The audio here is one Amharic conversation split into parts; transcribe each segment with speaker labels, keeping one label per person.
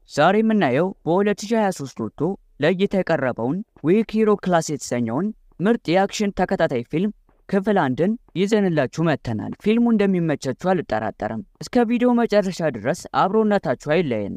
Speaker 1: ዛሬ የምናየው በ2023 ወጥቶ ለእይታ የቀረበውን ዊክ ሂሮ ክላስ የተሰኘውን ምርጥ የአክሽን ተከታታይ ፊልም ክፍል አንድን ይዘንላችሁ መጥተናል። ፊልሙ እንደሚመቻችሁ አልጠራጠርም። እስከ ቪዲዮ መጨረሻ ድረስ አብሮነታችሁ አይለየን።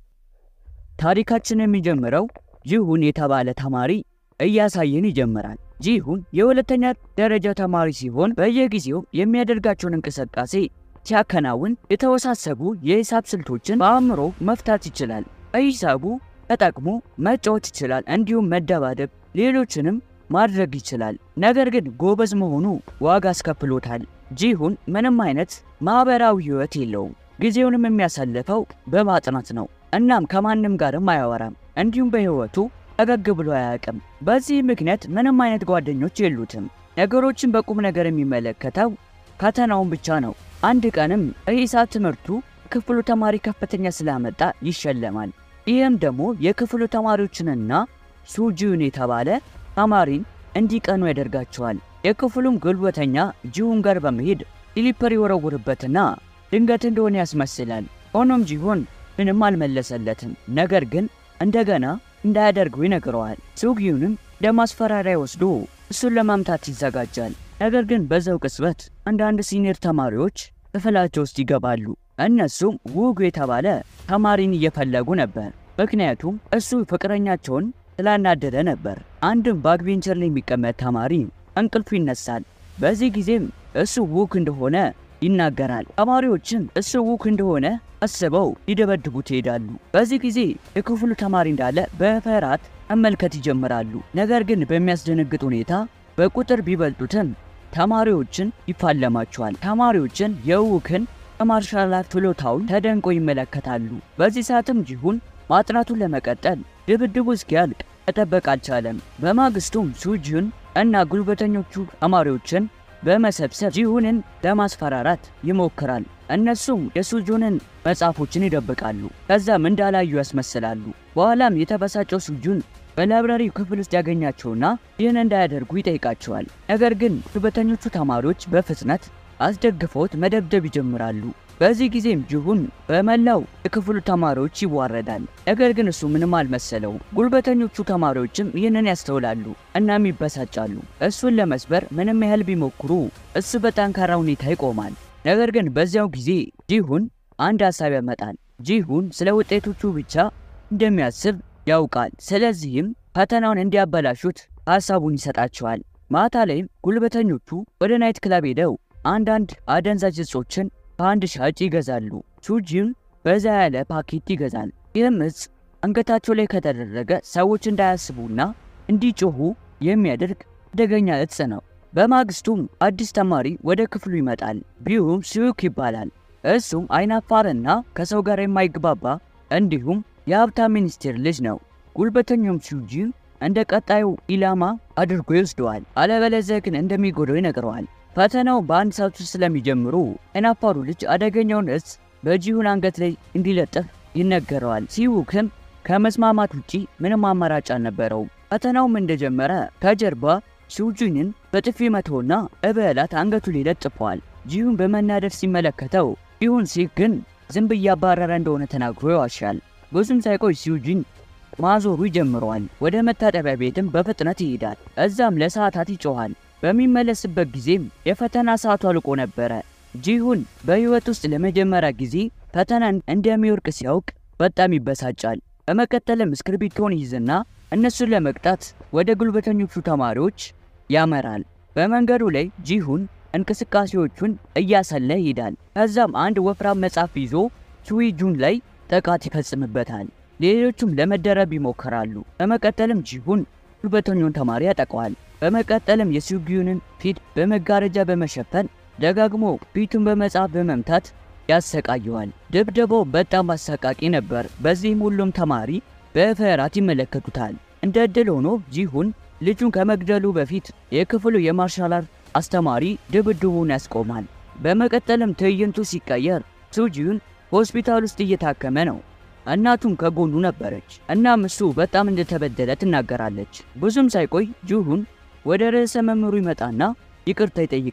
Speaker 1: ታሪካችን የሚጀምረው ጂሁን የተባለ ተማሪ እያሳየን ይጀምራል። ጂሁን የሁለተኛ ደረጃ ተማሪ ሲሆን በየጊዜው የሚያደርጋቸውን እንቅስቃሴ ሲያከናውን የተወሳሰቡ የሂሳብ ስልቶችን በአእምሮ መፍታት ይችላል። በሂሳቡ ተጠቅሞ መጫወት ይችላል፣ እንዲሁም መደባደብ፣ ሌሎችንም ማድረግ ይችላል። ነገር ግን ጎበዝ መሆኑ ዋጋ አስከፍሎታል። ጂሁን ምንም አይነት ማህበራዊ ህይወት የለውም። ጊዜውንም የሚያሳልፈው በማጥናት ነው። እናም ከማንም ጋርም አያወራም። እንዲሁም በህይወቱ ፈገግ ብሎ አያውቅም። በዚህ ምክንያት ምንም አይነት ጓደኞች የሉትም። ነገሮችን በቁም ነገር የሚመለከተው ፈተናውን ብቻ ነው። አንድ ቀንም በሂሳብ ትምህርቱ ክፍሉ ተማሪ ከፍተኛ ስላመጣ ይሸለማል። ይህም ደግሞ የክፍሉ ተማሪዎችንና ሱጂውን የተባለ ተማሪን እንዲቀኑ ያደርጋቸዋል። የክፍሉም ጉልበተኛ ጂሁን ጋር በመሄድ ስሊፐር ይወረውርበትና ድንገት እንደሆነ ያስመስላል። ሆኖም ጂሁን ምንም አልመለሰለትም። ነገር ግን እንደገና እንዳያደርገው ይነግረዋል። ሱጊዩንም ለማስፈራሪያ ወስዶ እሱን ለማምታት ይዘጋጃል። ነገር ግን በዛው ቅጽበት አንዳንድ ሲኒየር ተማሪዎች ክፍላቸው ውስጥ ይገባሉ። እነሱም ውጉ የተባለ ተማሪን እየፈለጉ ነበር። ምክንያቱም እሱ ፍቅረኛቸውን ስላናደደ ነበር። አንድም ባክቤንቸር ላይ የሚቀመጥ ተማሪ እንቅልፉ ይነሳል። በዚህ ጊዜም እሱ ውክ እንደሆነ ይናገራል። ተማሪዎችም እሱ ውክ እንደሆነ አስበው ሊደበድቡት ይሄዳሉ። በዚህ ጊዜ የክፍሉ ተማሪ እንዳለ በፍርሃት መመልከት ይጀምራሉ። ነገር ግን በሚያስደነግጥ ሁኔታ በቁጥር ቢበልጡትም ተማሪዎችን ይፋለማቸዋል። ተማሪዎችን የውክን ከማርሻል አርት ችሎታውን ተደንቆ ይመለከታሉ። በዚህ ሰዓትም ጂሁን ማጥናቱን ለመቀጠል ድብድቡ እስኪያልቅ መጠበቅ አልቻለም። በማግስቱም ሱጂን እና ጉልበተኞቹ ተማሪዎችን በመሰብሰብ ጂሁንን ለማስፈራራት ይሞክራል። እነሱም የሱጁንን መጽሐፎችን ይደብቃሉ። ከዛም እንዳላዩ ያስመስላሉ። በኋላም የተበሳጨው ሱጁን በላይብራሪው ክፍል ውስጥ ያገኛቸውና ይህን እንዳያደርጉ ይጠይቃቸዋል። ነገር ግን ጉልበተኞቹ ተማሪዎች በፍጥነት አስደግፈውት መደብደብ ይጀምራሉ። በዚህ ጊዜም ጂሁን በመላው የክፍሉ ተማሪዎች ይዋረዳል። ነገር ግን እሱ ምንም አልመሰለውም። ጉልበተኞቹ ተማሪዎችም ይህንን ያስተውላሉ እናም ይበሳጫሉ። እሱን ለመስበር ምንም ያህል ቢሞክሩ እሱ በጠንካራ ሁኔታ ይቆማል። ነገር ግን በዚያው ጊዜ ጂሁን አንድ ሀሳብ ያመጣል። ጂሁን ስለ ውጤቶቹ ብቻ እንደሚያስብ ያውቃል። ስለዚህም ፈተናውን እንዲያበላሹት ሀሳቡን ይሰጣቸዋል። ማታ ላይም ጉልበተኞቹ ወደ ናይት ክለብ ሄደው አንዳንድ አደንዛዥ እጾችን ከአንድ ሻጭ ይገዛሉ። ሱጂም በዛ ያለ ፓኬት ይገዛል። ይህም እጽ አንገታቸው ላይ ከተደረገ ሰዎች እንዳያስቡና እንዲጮሁ የሚያደርግ አደገኛ እጽ ነው። በማግስቱም አዲስ ተማሪ ወደ ክፍሉ ይመጣል። ቢሁም ሲዩክ ይባላል። እሱም አይናፋርና ከሰው ጋር የማይግባባ እንዲሁም የሀብታም ሚኒስቴር ልጅ ነው። ጉልበተኛውም ሱጂ እንደ ቀጣዩ ኢላማ አድርጎ ይወስደዋል። አለበለዚያ ግን እንደሚጎዳው ይነግረዋል። ፈተናው በአንድ ሰዓት ውስጥ ስለሚጀምሩ አይናፋሩ ልጅ አደገኛውን እጽ በጂሁን አንገት ላይ እንዲለጥፍ ይነገረዋል። ሲውክም ከመስማማት ውጪ ምንም አማራጭ አልነበረውም። ፈተናውም እንደጀመረ ከጀርባ ሱጂንን በጥፊ መቶና እበላት አንገቱ ላይ ለጥፈዋል። ጂሁን በመናደድ ሲመለከተው ጂሁን ሲክ ግን ዝንብ እያባረረ እንደሆነ ተናግሮ ይዋሻል። ብዙም ሳይቆይ ሱጂን ማዞሩ ይጀምረዋል። ወደ መታጠቢያ ቤትም በፍጥነት ይሄዳል። እዛም ለሰዓታት ይጮኋል። በሚመለስበት ጊዜም የፈተና ሰዓቱ አልቆ ነበረ። ጂሁን በህይወት ውስጥ ለመጀመሪያ ጊዜ ፈተና እንደሚወርቅ ሲያውቅ በጣም ይበሳጫል። በመቀጠልም እስክርቢቶን ይዝና እነሱን ለመቅጣት ወደ ጉልበተኞቹ ተማሪዎች ያመራል። በመንገዱ ላይ ጂሁን እንቅስቃሴዎቹን እያሰለ ይሄዳል። ከዛም አንድ ወፍራም መጽሐፍ ይዞ ሱዊጁን ላይ ጥቃት ይፈጽምበታል። ሌሎቹም ለመደረብ ይሞክራሉ። በመቀጠልም ጂሁን ጉልበተኛውን ተማሪ ያጠቀዋል። በመቀጠልም የሱጊዩንን ፊት በመጋረጃ በመሸፈን ደጋግሞ ፊቱን በመጽሐፍ በመምታት ያሰቃየዋል። ድብደባው በጣም አሰቃቂ ነበር። በዚህም ሁሉም ተማሪ በፍርሃት ይመለከቱታል። እንደ ዕድል ሆኖ ጂሁን ልጁን ከመግደሉ በፊት የክፍሉ የማርሻል አርት አስተማሪ ድብድቡን ያስቆማል። በመቀጠልም ትዕይንቱ ሲቀየር ሱጂዩን ሆስፒታል ውስጥ እየታከመ ነው። እናቱም ከጎኑ ነበረች። እናም እሱ በጣም እንደተበደለ ትናገራለች። ብዙም ሳይቆይ ጂሁን ወደ ርዕሰ መምህሩ ይመጣና ይቅርታ ይጠይቃል።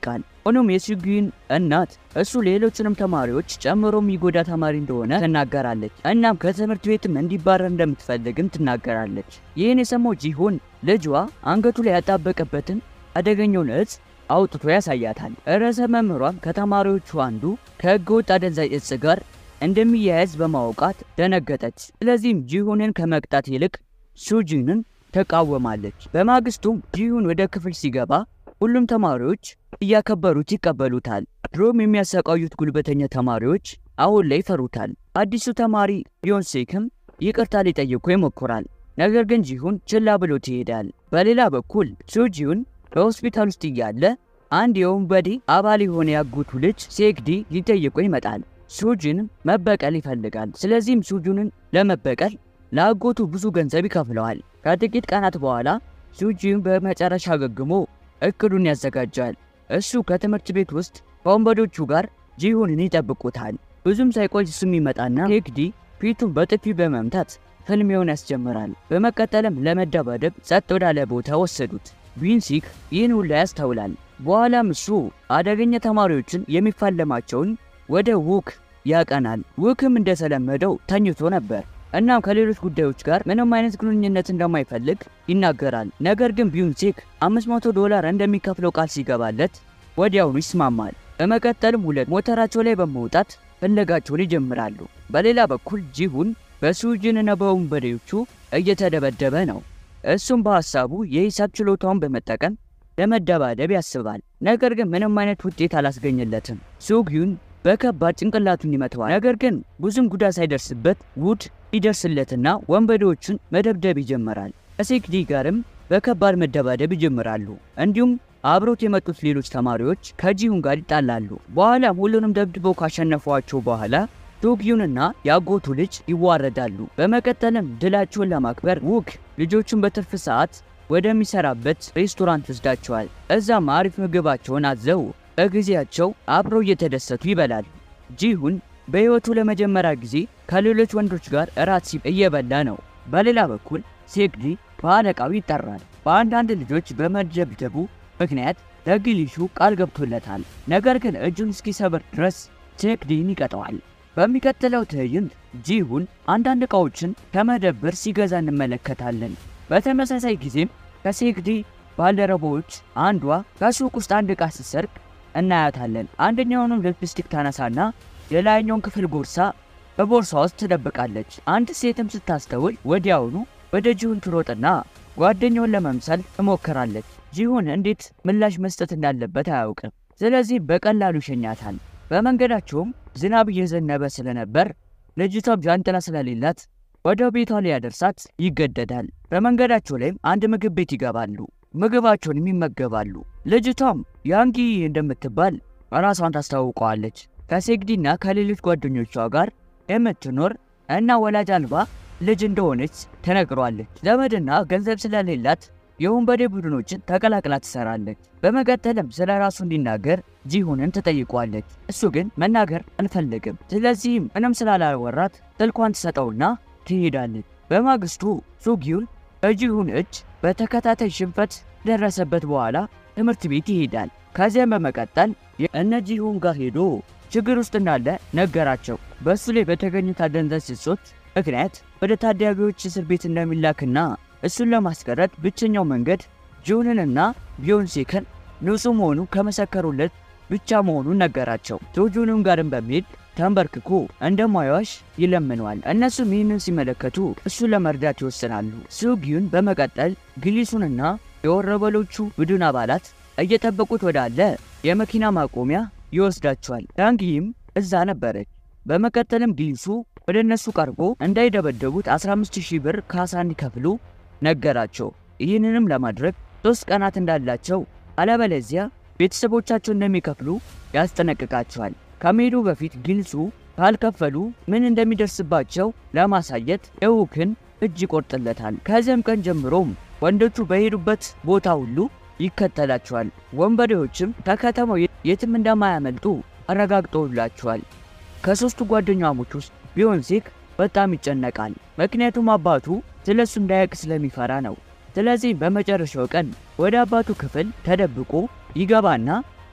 Speaker 1: ሆኖም የሱጊዩን እናት እሱ ሌሎችንም ተማሪዎች ጨምሮ የሚጎዳ ተማሪ እንደሆነ ትናገራለች። እናም ከትምህርት ቤትም እንዲባረር እንደምትፈልግም ትናገራለች። ይህን የሰማው ጂሁን ልጇ አንገቱ ላይ ያጣበቀበትን አደገኛውን እጽ አውጥቶ ያሳያታል። ርዕሰ መምህሯም ከተማሪዎቹ አንዱ ከህገ ወጥ አደንዛዥ እጽ ጋር እንደሚያያዝ በማወቃት ደነገጠች። ስለዚህም ጂሁንን ከመቅጣት ይልቅ ሱጂንን ተቃወማለች። በማግስቱም ጂሁን ወደ ክፍል ሲገባ ሁሉም ተማሪዎች እያከበሩት ይቀበሉታል። ድሮም የሚያሰቃዩት ጉልበተኛ ተማሪዎች አሁን ላይ ይፈሩታል። አዲሱ ተማሪ ቢዮንሴክም ይቅርታ ሊጠይቁ ይሞክራል። ነገር ግን ጂሁን ችላ ብሎት ይሄዳል። በሌላ በኩል ሱጂውን በሆስፒታል ውስጥ እያለ አንድ የወንበዴ አባል የሆነ ያጎቱ ልጅ ሴክዲ ሊጠይቁ ይመጣል። ሱጂን መበቀል ይፈልጋል። ስለዚህም ሱጁንን ለመበቀል ለአጎቱ ብዙ ገንዘብ ይከፍለዋል። ከጥቂት ቀናት በኋላ ሱጂን በመጨረሻ አገግሞ እቅዱን ያዘጋጃል። እሱ ከትምህርት ቤት ውስጥ ከወንበዶቹ ጋር ጂሁንን ይጠብቁታል። ብዙም ሳይቆይ እሱም ይመጣና ሴክዲ ፊቱን በጥፊ በመምታት ፍልሚያውን ያስጀምራል። በመቀጠልም ለመደባደብ ጸጥ ወዳለ ቦታ ወሰዱት። ቢንሲክ ይህን ሁላ ያስተውላል። በኋላም እሱ አደገኛ ተማሪዎችን የሚፋለማቸውን ወደ ውክ ያቀናል። ውክም እንደተለመደው ተኝቶ ነበር። እናም ከሌሎች ጉዳዮች ጋር ምንም አይነት ግንኙነት እንደማይፈልግ ይናገራል። ነገር ግን ቢዩንሴክ 500 ዶላር እንደሚከፍለው ቃል ሲገባለት ወዲያውኑ ይስማማል። በመቀጠልም ሁለት ሞተራቸው ላይ በመውጣት ፍለጋቸውን ይጀምራሉ። በሌላ በኩል ጂሁን በሱጂንና በወንበዴዎቹ እየተደበደበ ነው። እሱም በሐሳቡ የሂሳብ ችሎታውን በመጠቀም ለመደባደብ ያስባል። ነገር ግን ምንም አይነት ውጤት አላስገኘለትም። ሱጊዩን በከባድ ጭንቅላቱን ይመተዋል። ነገር ግን ብዙም ጉዳት ሳይደርስበት ውድ ይደርስለትና ወንበዴዎቹን መደብደብ ይጀምራል። ከሴክዲ ጋርም በከባድ መደባደብ ይጀምራሉ። እንዲሁም አብሮት የመጡት ሌሎች ተማሪዎች ከጂሁን ጋር ይጣላሉ። በኋላም ሁሉንም ደብድበው ካሸነፏቸው በኋላ ሱጊዩንና የአጎቱ ልጅ ይዋረዳሉ። በመቀጠልም ድላቸውን ለማክበር ውክ ልጆቹን በትርፍ ሰዓት ወደሚሰራበት ሬስቶራንት ወስዳቸዋል። እዛም አሪፍ ምግባቸውን አዘው በጊዜያቸው አብረው እየተደሰቱ ይበላሉ። ጂሁን በሕይወቱ ለመጀመሪያ ጊዜ ከሌሎች ወንዶች ጋር እራት ሲ እየበላ ነው። በሌላ በኩል ሴክዲ በአለቃው ይጠራል። በአንዳንድ ልጆች በመደብደቡ ምክንያት ለግሊሹ ቃል ገብቶለታል። ነገር ግን እጁን እስኪሰብር ድረስ ሴክዲን ይቀጠዋል። በሚቀጥለው ትዕይንት ጂሁን አንዳንድ ዕቃዎችን ከመደብር ሲገዛ እንመለከታለን። በተመሳሳይ ጊዜም ከሴክዲ ባልደረቦች አንዷ ከሱቅ ውስጥ አንድ ዕቃ ስትሰርቅ እናያታለን። አንደኛውንም ሊፕስቲክ ታነሳና የላይኛውን ክፍል ቦርሳ በቦርሳ ውስጥ ትደብቃለች። አንድ ሴትም ስታስተውል ወዲያውኑ ወደ ጂሁን ትሮጥና ጓደኛውን ለመምሰል ትሞክራለች። ጂሁን እንዴት ምላሽ መስጠት እንዳለበት አያውቅም። ስለዚህ በቀላሉ ይሸኛታል። በመንገዳቸውም ዝናብ እየዘነበ ስለነበር ልጅቷም ጃንጥላ ስለሌላት ወደ ቤቷ ሊያደርሳት ይገደዳል። በመንገዳቸው ላይም አንድ ምግብ ቤት ይገባሉ። ምግባቸውንም ይመገባሉ። ልጅቷም ያንጊ እንደምትባል ራሷን ታስታውቀዋለች። ከሴግዲና ከሌሎች ጓደኞቿ ጋር የምትኖር እና ወላጅ አልባ ልጅ እንደሆነች ተነግሯለች። ዘመድና ገንዘብ ስለሌላት የወንበዴ ቡድኖችን ተቀላቅላ ትሰራለች። በመቀጠልም ስለ ራሱ እንዲናገር ጂሁንን ትጠይቋለች። እሱ ግን መናገር አንፈልግም። ስለዚህም ምንም ስላላወራት ስልኳን ትሰጠውና ትሄዳለች። በማግስቱ ሱጊዩን በጂሁን እጅ በተከታታይ ሽንፈት ደረሰበት በኋላ ትምህርት ቤት ይሄዳል። ከዚያም በመቀጠል እነ ጂሁን ጋር ሄዶ ችግር ውስጥ እንዳለ ነገራቸው። በእሱ ላይ በተገኙት አደንዛዥ እጾች ምክንያት ወደ ታዳጊዎች እስር ቤት እንደሚላክና እሱን ለማስቀረት ብቸኛው መንገድ ጂሁንንና ቢዮንሴክን ንጹሕ መሆኑ ከመሰከሩለት ብቻ መሆኑን ነገራቸው። ቶጁንም ጋርም በመሄድ ተንበርክኮ እንደማይዋሽ ይለምነዋል። እነሱም ይህንን ሲመለከቱ እሱን ለመርዳት ይወስናሉ። ሱጊዩን በመቀጠል ግሊሱንና የወረበሎቹ ቡድን አባላት እየጠበቁት ወዳለ የመኪና ማቆሚያ ይወስዳቸዋል። ዳንጊም እዛ ነበረች። በመቀጠልም ግሊሱ ወደ እነሱ ቀርቦ እንዳይደበደቡት 15000 ብር ካሳ እንዲከፍሉ ነገራቸው። ይህንንም ለማድረግ ሶስት ቀናት እንዳላቸው አለበለዚያ ቤተሰቦቻቸው እንደሚከፍሉ ያስጠነቅቃቸዋል። ከመሄዱ በፊት ግልጹ ካልከፈሉ ምን እንደሚደርስባቸው ለማሳየት የውክን እጅ ይቆርጥለታል። ከዚያም ቀን ጀምሮም ወንዶቹ በሄዱበት ቦታ ሁሉ ይከተላቸዋል። ወንበዴዎችም ከከተማው የትም እንደማያመልጡ አረጋግጠውላቸዋል። ከሦስቱ ጓደኛሞች ውስጥ ቢዮንሴክ በጣም ይጨነቃል። ምክንያቱም አባቱ ስለ እሱ እንዳያውቅ ስለሚፈራ ነው። ስለዚህ በመጨረሻው ቀን ወደ አባቱ ክፍል ተደብቆ ይገባና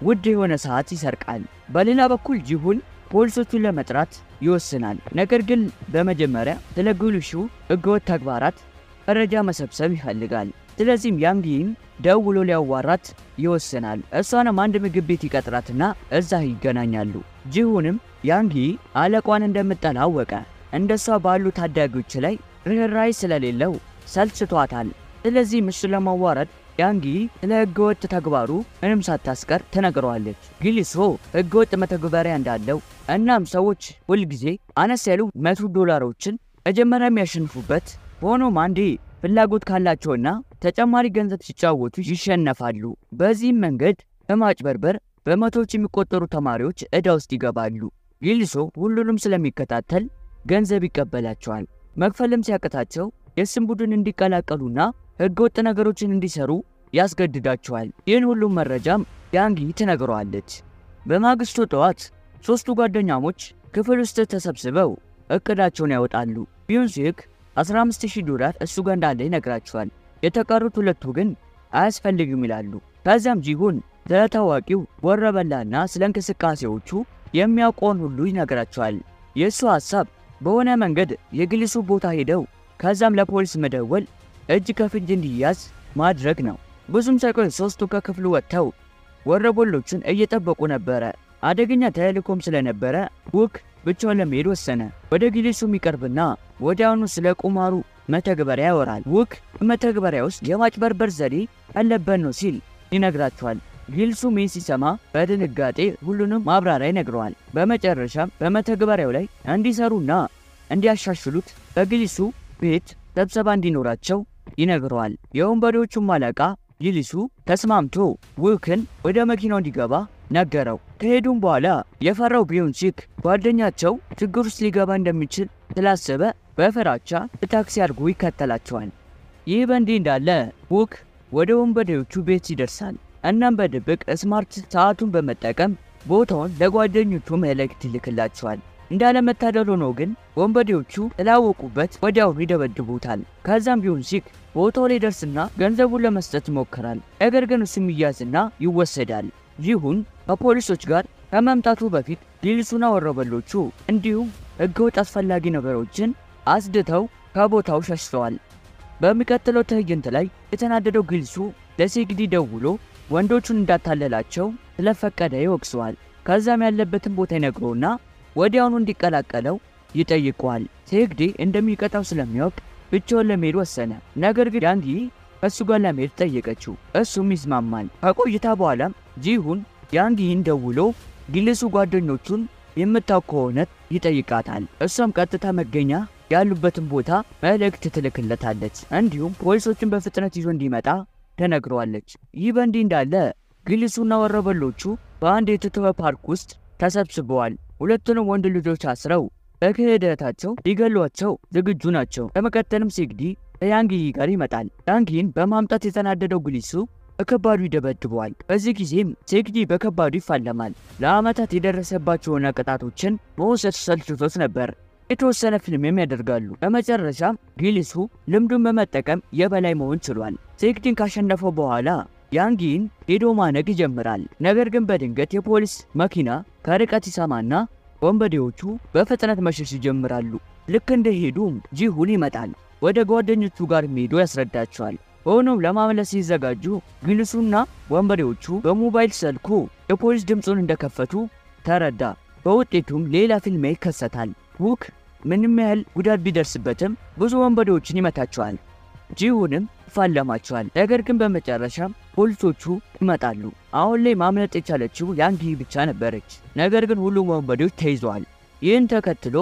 Speaker 1: ውድ የሆነ ሰዓት ይሰርቃል። በሌላ በኩል ጂሁን ፖሊሶቹን ለመጥራት ይወስናል። ነገር ግን በመጀመሪያ ስለ ግሉሹ ህገወጥ ተግባራት መረጃ መሰብሰብ ይፈልጋል። ስለዚህም ያንጊን ደውሎ ሊያዋራት ይወስናል። እሷንም አንድ ምግብ ቤት ይቀጥራትና እዛ ይገናኛሉ። ጂሁንም ያንጊ አለቋን እንደምጠላ አወቀ። እንደሷ ባሉ ታዳጊዎች ላይ ርኅራኄ ስለሌለው ሰልችቷታል። ስለዚህ እሱን ለማዋረድ ያንጊ ስለ ህገወጥ ተግባሩ ምንም ሳታስቀር ትነግረዋለች። ጊሊሶ ህገወጥ መተግበሪያ እንዳለው እናም ሰዎች ሁልጊዜ አነስ ያሉ መቶ ዶላሮችን መጀመሪያ የሚያሸንፉበት ሆኖም አንዴ ፍላጎት ካላቸውና ተጨማሪ ገንዘብ ሲጫወቱ ይሸነፋሉ። በዚህም መንገድ በማጭበርበር በመቶዎች የሚቆጠሩ ተማሪዎች ዕዳ ውስጥ ይገባሉ። ጊሊሶ ሁሉንም ስለሚከታተል ገንዘብ ይቀበላቸዋል። መክፈልም ሲያቅታቸው የስም ቡድን እንዲቀላቀሉና ህገወጥ ነገሮችን እንዲሰሩ ያስገድዳቸዋል። ይህን ሁሉም መረጃም ያንጊ ትነግረዋለች። በማግስቱ ጠዋት ሦስቱ ጓደኛሞች ክፍል ውስጥ ተሰብስበው እቅዳቸውን ያወጣሉ። ቢዩንሲክ 15000 ዶላር እሱ ጋር እንዳለ ይነግራቸዋል። የተቀሩት ሁለቱ ግን አያስፈልግም ይላሉ። ከዚያም ጂሁን ስለ ታዋቂው ወረበላና ስለ እንቅስቃሴዎቹ የሚያውቀውን ሁሉ ይነግራቸዋል። የእሱ ሐሳብ በሆነ መንገድ የግሊሱ ቦታ ሄደው ከዛም ለፖሊስ መደወል እጅ ከፍንጅ እንዲያዝ ማድረግ ነው። ብዙም ሳይቆይ ሦስቱ ከክፍሉ ወጥተው ወረበሎቹን እየጠበቁ ነበረ። አደገኛ ተልእኮም ስለነበረ ውክ ብቻውን ለመሄድ ወሰነ። ወደ ጊሊሱ የሚቀርብና ወዲያውኑ ስለ ቁማሩ መተግበሪያ ያወራል። ውክ በመተግበሪያ ውስጥ የማጭበርበር ዘዴ አለበት ነው ሲል ይነግራቸዋል። ጊልሱ ሜን ሲሰማ በድንጋጤ ሁሉንም ማብራሪያ ይነግረዋል። በመጨረሻም በመተግበሪያው ላይ እንዲሰሩና እንዲያሻሽሉት በጊሊሱ ቤት ስብሰባ እንዲኖራቸው ይነግረዋል። የወንበዴዎቹም አለቃ ጊሊሱ ተስማምቶ ውክን ወደ መኪናው እንዲገባ ነገረው። ከሄዱም በኋላ የፈራው ቢዮንሲክ ጓደኛቸው ችግር ውስጥ ሊገባ እንደሚችል ስላሰበ በፍራቻ በታክሲ አድርጎ ይከተላቸዋል። ይህ በእንዲህ እንዳለ ውክ ወደ ወንበዴዎቹ ቤት ይደርሳል። እናም በድብቅ ስማርት ሰዓቱን በመጠቀም ቦታውን ለጓደኞቹ መልእክት ይልክላቸዋል። እንዳለመታደል ሆኖ ግን ወንበዴዎቹ ስላወቁበት ወዲያውኑ ይደበድቡታል። ከዛም ቢዮንሲክ ቦታው ላይ ደርስና ገንዘቡን ለመስጠት ይሞክራል። ነገር ግን እሱም ይያዝና ይወሰዳል። ይሁን ከፖሊሶች ጋር ከመምጣቱ በፊት ጊልሱና ወረበሎቹ እንዲሁም ህገወጥ አስፈላጊ ነገሮችን አስድተው ከቦታው ሸሽተዋል። በሚቀጥለው ትዕይንት ላይ የተናደደው ጊልሱ ለሴግዲ ደውሎ ወንዶቹን እንዳታለላቸው ስለፈቀደ ይወቅሰዋል። ከዛም ያለበትን ቦታ ይነግረውና ወዲያውኑ እንዲቀላቀለው ይጠይቀዋል። ሴግዲ እንደሚቀጣው ስለሚያውቅ ብቻውን ለመሄድ ወሰነ። ነገር ግን ያንጊ ከእሱ ጋር ለመሄድ ጠየቀችው። እሱም ይስማማል። ከቆይታ በኋላም ጂሁን ያንጊን ደውሎ ጊልሱ ጓደኞቹን የምታውቅ ከሆነ ይጠይቃታል። እሷም ቀጥታ መገኛ ያሉበትን ቦታ መልእክት ትልክለታለች። እንዲሁም ፖሊሶችን በፍጥነት ይዞ እንዲመጣ ተነግረዋለች። ይህ በእንዲህ እንዳለ ጊልሱና ወረበሎቹ በአንድ የተተወ ፓርክ ውስጥ ተሰብስበዋል። ሁለቱንም ወንድ ልጆች አስረው በክህደታቸው ሊገሏቸው ዝግጁ ናቸው። በመቀጠልም ሴግዲ ከያንጊ ጋር ይመጣል። ያንጊን በማምጣት የተናደደው ጊልሱ በከባዱ ይደበድበዋል። በዚህ ጊዜም ሴግዲ በከባዱ ይፋለማል። ለዓመታት የደረሰባቸውን ቅጣቶችን መውሰድ ሰልችቶት ነበር። የተወሰነ ፊልምም ያደርጋሉ። በመጨረሻም ጊልሱ ልምዱን በመጠቀም የበላይ መሆን ችሏል። ሴግዲን ካሸነፈው በኋላ ያንጊን ሄዶ ማነግ ይጀምራል። ነገር ግን በድንገት የፖሊስ መኪና ከርቀት ይሰማና ወንበዴዎቹ በፍጥነት መሸሽ ይጀምራሉ። ልክ እንደሄዱም ጂሁን ይመጣል። ወደ ጓደኞቹ ጋር ሄዶ ያስረዳቸዋል። ሆኖም ለማምለስ ሲዘጋጁ ጊልሱና ወንበዴዎቹ በሞባይል ስልኩ የፖሊስ ድምፁን እንደከፈቱ ተረዳ። በውጤቱም ሌላ ፊልም ይከሰታል። ውክ ምንም ያህል ጉዳት ቢደርስበትም ብዙ ወንበዴዎችን ይመታቸዋል። ጂሁንም ይፋለማቸዋል። ነገር ግን በመጨረሻም ፖሊሶቹ ይመጣሉ። አሁን ላይ ማምለጥ የቻለችው ያንጊ ብቻ ነበረች። ነገር ግን ሁሉም ወንበዴዎች ተይዘዋል። ይህን ተከትሎ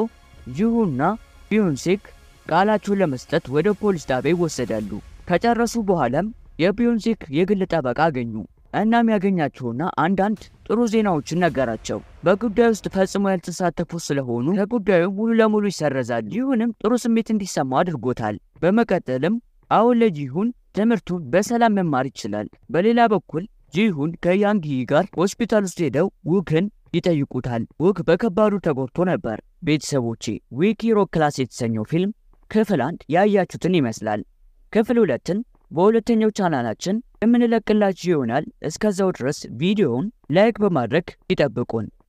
Speaker 1: ጂሁና ቢዮንሴክ ቃላቸውን ለመስጠት ወደ ፖሊስ ጣቢያ ይወሰዳሉ። ከጨረሱ በኋላም የቢዮንሴክ የግል ጠበቃ አገኙ። እናም ያገኛቸውና አንዳንድ ጥሩ ዜናዎችን ነገራቸው። በጉዳዩ ውስጥ ፈጽሞ ያልተሳተፉ ስለሆኑ ከጉዳዩ ሙሉ ለሙሉ ይሰረዛል። ጂሁንም ጥሩ ስሜት እንዲሰማው አድርጎታል። በመቀጠልም አሁን ለጂሁን ትምህርቱን በሰላም መማር ይችላል። በሌላ በኩል ጂሁን ከያንጊ ጋር ሆስፒታል ውስጥ ሄደው ውክን ይጠይቁታል። ውክ በከባዱ ተጎድቶ ነበር። ቤተሰቦቼ ዊኪ ሮክ ክላስ የተሰኘው ፊልም ክፍል አንድ ያያችሁትን ይመስላል። ክፍል ሁለትን በሁለተኛው ቻናላችን የምንለቅላችሁ ይሆናል። እስከዛው ድረስ ቪዲዮውን ላይክ በማድረግ ይጠብቁን።